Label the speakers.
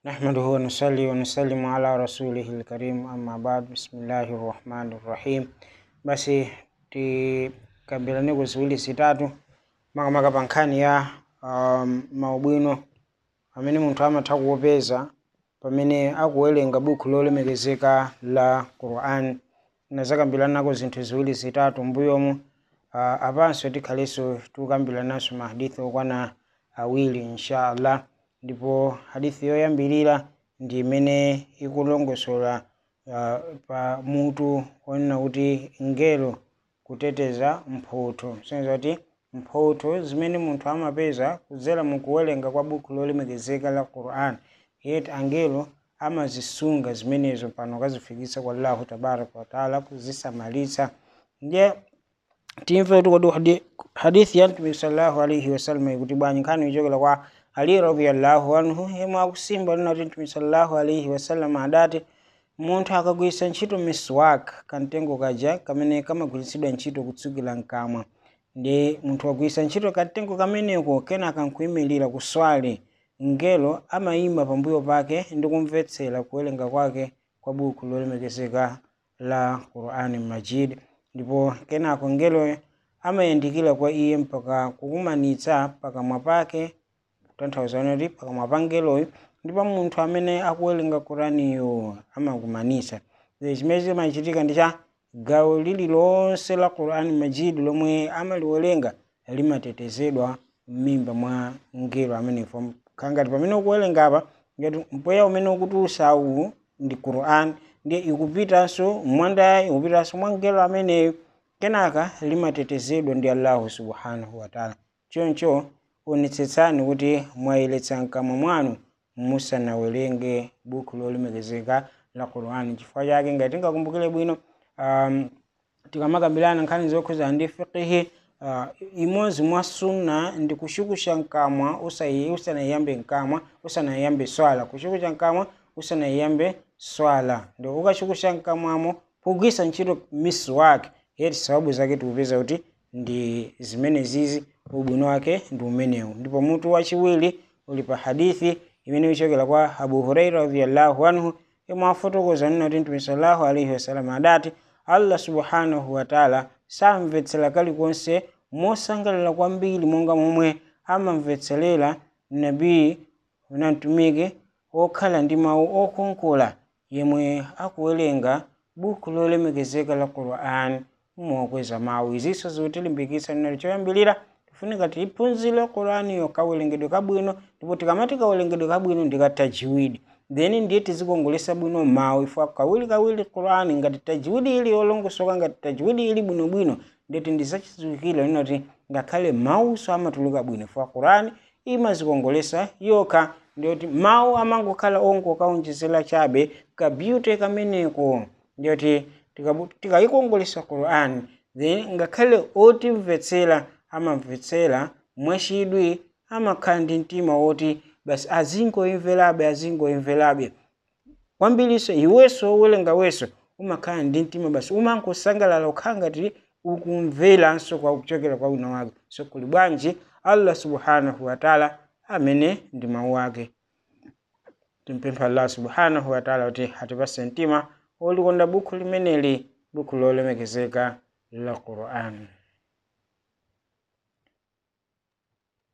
Speaker 1: نحمده ونصلي ونسلم على رسوله الكريم أما بعد بسم الله الرحمن الرحيم basi tikambirane kuziwiri zitatu makamaka pa nkhani ya um, maubwino amene munthu amatha kuwapeza pamene akuwerenga buku lolemekezeka la Quran nazakambirana zinthu ziwiri zitatu mbuyomu uh, apanso tikhalenso tikukambiranaso mahadithi okwana awiri insha allah ndipo hadithi yoyambirira ndi imene ikulongosola uh, pa mutu onena kuti ngelo kuteteza mphotho senza kuti mphotho zimene munthu amapeza kudzera mukuwerenga kwa buku lolemekezeka la Quran yeti angelo amazisunga zimenezo pano kazifikisa kwa Allahu tabaraka wataala kuzisamalitsa ndiye timve kuti kodi hadi- hadithi ya mtume sallallahu alaihi wasallam ikuti bwanji nkhani ichokera kwa ali radhiyallahu anhu yemwe akusimba lina kuti mtume sallallahu alaihi wasallam adati munthu akagwiritsa ntchito miswak kamtengo kaja kamene kamagwiritsidwa ntchito kutsukira mkamwa ndi munthu agwiritsa ntchito kamtengo kameneko kenaka nkuyimirira kuswale ngelo amayima pambuyo pake ndi kumvetsera kuwerenga kwake kwa buku lolemekezeka la Qur'ani Majid ndipo kenako ngeloyo amayandikira kwa iye mpaka kukumanitsa pakamwa pake kutanthauza kuti pakamwa pa ngeloyo ndipo munthu amene akuwerenga Qur'aniyo amakumanitsa Izi chimene chimachitika ndi cha gawo lililonse la Qur'ani Majid lomwe amaliwerenga limatetezedwa m'mimba mwa ngelo amenefo khangati pamene ukuwerenga apa ngati mpweya umene ukutulutsa uwu ndi Qur'an ndiye ikupitanso mwandayi ikupitanso mwa ngelo ameneyo kenaka limatetezedwa ndi Allahu subhanahu wa ta'ala choncho onetsetsani kuti mwayeretsa mkamwa mwanu musanawerenge buku lolemekezeka la Qur'an chifukwa chake ngati tingakumbukire bwino um, tikamakambirana nkhani zokhuza ndi fiqhi uh, imodzi mwa sunna ndi kushukusha mkamwa usayi- usanayiyambe mkamwa usanayiyambe swala kushukusha mkamwa usanayiyambe swala ndi ukashukusha mkamwamo kugwisa ntchito miswak yeti sababu zake tikupeza kuti ndi zimene zizi ubwino wake ndi umenewu ndipo mutu wachiwiri uli pa hadithi imene ichokera kwa abu huraira radhiyallahu anhu yemwe afotokoza nina kuti mtume sallallahu alaihi wasallam adati allah subhanahu wataala samvetsera kalikonse mosangalala kwambiri monga momwe amamvetserera nabii na mtumiki okhala ndi mawu okonkola yemwe akuwerenga buku lolemekezeka la Qur'an mokweza mawu izinso zikutilimbikitsa nina choyambirira tifunika tiphunzire Qur'ani yo kawerengedwe kabwino ndipo tikamati kawerengedwe kabwino ndi katajiwidi then ndiye tizikongolesa bwino mawu ifwa kawiri kawiri Qur'ani ngati tajiwidi ili yolongosoka ngati tajiwidi ili bwinobwino ndeti ndizachidziwikira lino kuti ngakhale mawuso amatuluka bwino ifwa Qur'ani imazikongolesa yokha ndiyoti mawu amangokhala ongokaonjezera chabe ka beauty kameneko ndiyoti tikabu- tikayikongolesa Qur'ani then ngakhale otimvetsera amamvetsera mwachidwi amakhala ndi mtima woti basi azingoimverabe azingoimverabe kwambiriso iwenso wowerenga wenso umakhala ndi mtima basi umangosangalala ukhala ngati ukumveranso kwa kuchokera kwa wina wake so kuli bwanji allah subhanahu wataala amene ndi mawu ake timpempha allah subhanahu wataala kuti atipase mtima wolikonda buku limeneli buku lolemekezeka la Qur'an